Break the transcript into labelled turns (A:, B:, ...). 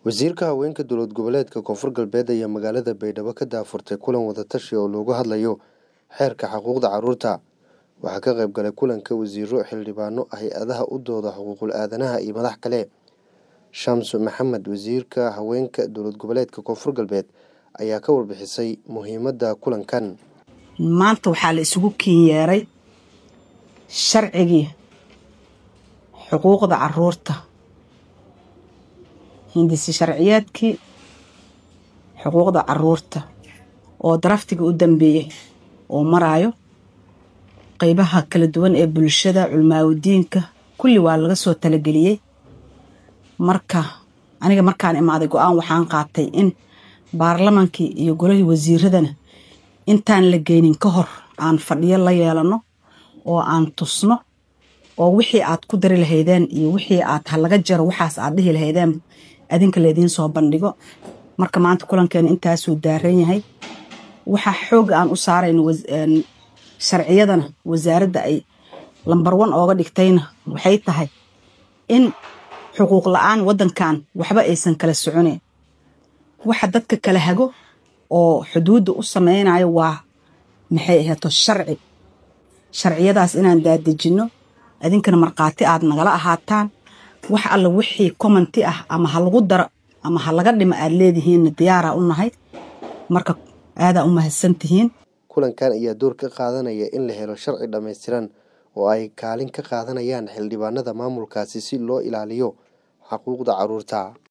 A: wasiirka haweenka dowlad goboleedka koonfur galbeed ayaa magaalada baydhabo ka daafurtay kulan wadatashi oo loogu hadlayo xeerka xuquuqda caruurta waxaa ka qayb galay kulanka wasiiro xildhibaano hay-adaha u dooda xuquuqul aadanaha iyo madax kale shamsu maxamed wasiirka haweenka dowlad goboleedka koonfur galbeed ayaa ka warbixisay muhiimadda kulankan
B: maanta waxaa la isugu kiinyeeray sharcigii xuquuqda caruurta hindisi sharciyeedkii xuquuqda caruurta oo daraftiga u dambeeyey oo maraayo qeybaha kala duwan ee bulshada culmaawadiinka kulli waa laga soo talageliyey marka aniga markaan imaaday go-aan waxaan qaatay in baarlamaankii iyo golihii wasiiradana intaan la geynin ka hor aan fadhiyo la yeelano oo aan tusno oo wixii aad ku dari lahaydeen iyo wixii aad halaga jaro waxaas aad dhihi lahaydeen adinka laydiin soo bandhigo marka maanta kulankeena intaasuu daaran yahay waxaa xooga aan u saarayno sharciyadana wasaaradda ay lambar wan ooga dhigtayna waxay tahay in xuquuq la-aan waddankan waxba aysan kala soconeyn waxa dadka kala hago oo xuduudda u sameynayo waa maxay aheeto sharci sharciyadaas inaan daadejinno adinkana markhaati aad nagala ahaataan wax alla wixii commenti ah ama ha lagu daro ama ha laga dhimo aad leedihiinna diyaaraa u nahay marka aadaa u mahadsantihiin
A: kulankan ayaa door ka qaadanaya in la helo sharci dhammaystiran oo ay kaalin ka qaadanayaan xildhibaanada maamulkaasi si loo ilaaliyo xuquuqda caruurta